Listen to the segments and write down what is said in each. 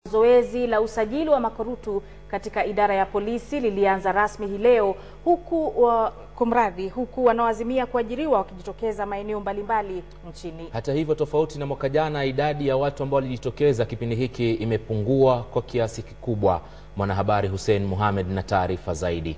Zoezi la usajili wa makurutu katika idara ya polisi lilianza rasmi hii leo huku wa, kumradhi, huku wanaoazimia kuajiriwa wakijitokeza maeneo mbalimbali nchini. Hata hivyo, tofauti na mwaka jana, idadi ya watu ambao walijitokeza kipindi hiki imepungua kwa kiasi kikubwa. Mwanahabari Hussein Mohamed na taarifa zaidi.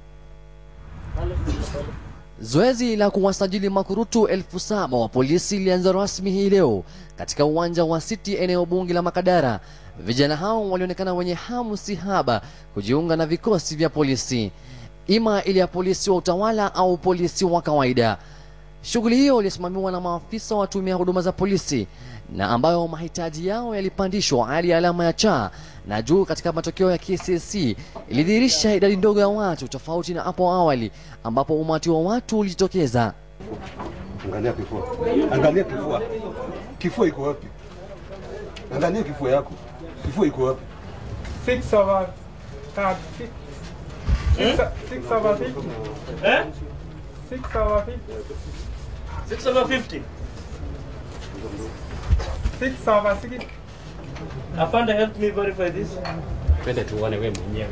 Zoezi la kuwasajili makurutu elfu saba wa polisi lilianza rasmi hii leo katika uwanja wa City eneo bunge la Makadara. Vijana hao walionekana wenye hamu si haba kujiunga na vikosi vya polisi, ima ile ya polisi wa utawala au polisi wa kawaida. Shughuli hiyo ilisimamiwa na maafisa wa tume ya huduma za polisi na ambayo mahitaji yao yalipandishwa hadi alama ya cha na juu katika matokeo ya KCSE ilidhihirisha idadi ndogo ya watu tofauti na hapo awali ambapo umati wa watu ulijitokeza. Angalia kifua, angalia kifua, kifua iko wapi? Angalia kifua yako, kifua iko wapi? Six over card. Six, six, six over fifty. Eh? Six over fifty. 6 over 50. Six over sixty. Afande, help me verify this. Twende tuone wewe mwenyewe.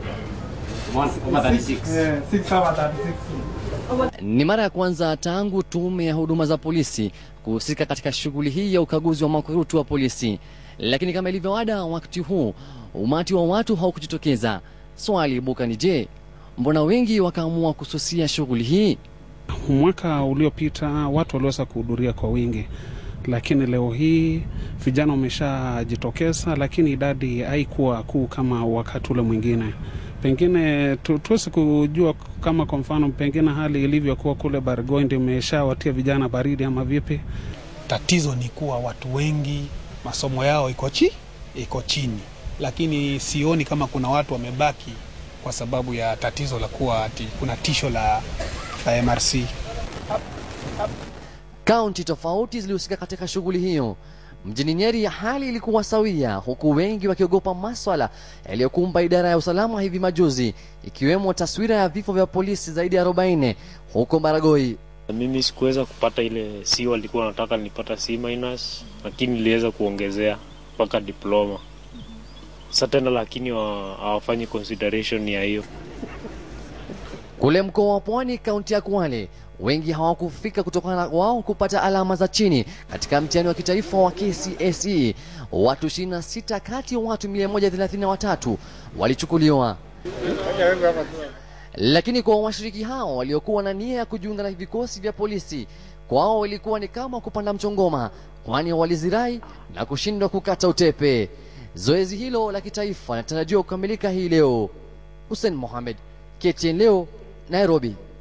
Yeah, six over thirty-six. Ni mara ya kwanza tangu tume ya huduma za polisi kuhusika katika shughuli hii ya ukaguzi wa makurutu wa polisi, lakini kama ilivyo ada, wakati huu umati wa watu haukujitokeza. Swali ibuka ni je, mbona wengi wakaamua kususia shughuli hii? Mwaka uliopita watu waliweza kuhudhuria kwa wingi, lakini leo hii vijana wameshajitokeza, lakini idadi haikuwa kuu kama wakati ule mwingine. Pengine tu, tuwezi kujua kama kwa mfano, pengine hali ilivyokuwa kule Bargoi ndio imeshawatia vijana baridi ama vipi? Tatizo ni kuwa watu wengi masomo yao iko chi iko chini, lakini sioni kama kuna watu wamebaki kwa sababu ya tatizo la kuwa ati kuna tisho la, la MRC. Kaunti tofauti zilihusika katika shughuli hiyo. Mjini Nyeri hali ilikuwa sawia, huku wengi wakiogopa maswala yaliyokumba idara ya usalama hivi majuzi, ikiwemo taswira ya vifo vya polisi zaidi ya 40 huko Baragoi. Mimi sikuweza kupata ile C walikuwa wanataka nilipata C minus, lakini niliweza kuongezea mpaka diploma. Sasa tena lakini wa- hawafanyi consideration ya hiyo. Kule mkoa wa Pwani, kaunti ya Kwale, wengi hawakufika kutokana na wao kupata alama za chini katika mtihani wa kitaifa wa KCSE. Watu 26 kati ya watu 133 walichukuliwa. Lakini kwa washiriki hao waliokuwa na nia ya kujiunga na vikosi vya polisi, kwao ilikuwa ni kama kupanda mchongoma, kwani walizirai na kushindwa kukata utepe. Zoezi hilo la kitaifa linatarajiwa kukamilika hii leo. Hussein Mohamed, KTN leo, Nairobi.